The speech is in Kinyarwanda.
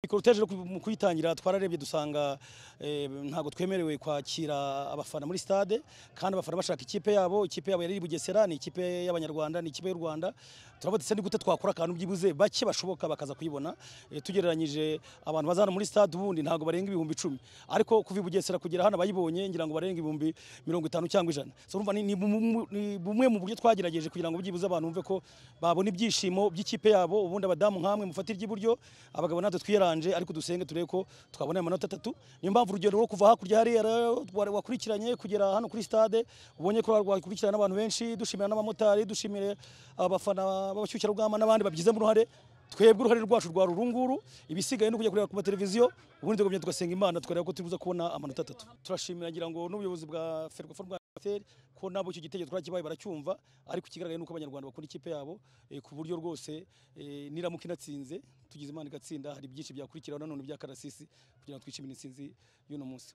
Ecorotage mu kuyitangira twararebye dusanga eh, ntago twemerewe kwakira abafana muri stade kandi abafana bashaka ikipe yabo ikipe yabo yari iri Bugesera ni ikipe y'abanyarwanda ni ikipe y'u Rwanda turavuga se ni gute twakora akantu byibuze bake bashoboka bakaza kuyibona eh, tugereranyije abantu bazana muri stade ubundi ntago barenga ibihumbi 10 ariko kuva i Bugesera kugera hano bayibonye ngira ngo barenga ibihumbi 50 cyangwa ijana so urumva ni, ni, bumu- ni bumwe mu buryo twagerageje kugira ngo byibuze abantu bumve ko babona ibyishimo by'ikipe yabo ubundi abadamu nkamwe mufatira iby'iburyo abagabo natwe twiranje ariko dusenge turebe ko twabona amanota atatu niyo mpamvu urugendo rwo kuva hakurya hariya rero wa- wakurikiranye kugera hano kuri stade ubonye ko rwakurikirana n'abantu benshi dushimira n'abamotari dushimire abafana b'abashyushyarugamba n'abandi babigizemo uruhare twebwe uruhare rwacu rwa rurunguru ibisigaye ni ukujya kureba ku mateleviziyo ubundi tukagenda tugasenga imana tukareba ko turibuza kubona amanota atatu turashimira ngira ngo n'ubuyobozi bwa ferwafa rwa FPR ko nabo icyo gitego twarakibaye baracyumva ariko ikigaragaye nuko abanyarwanda bakunda ikipe yabo eh, ku buryo rwose eh, niramuka inatsinze tugize imana igatsinda hari byinshi byakurikiraho nanone bya karasisi kugira ngo twishimire intsinzi y'uno munsi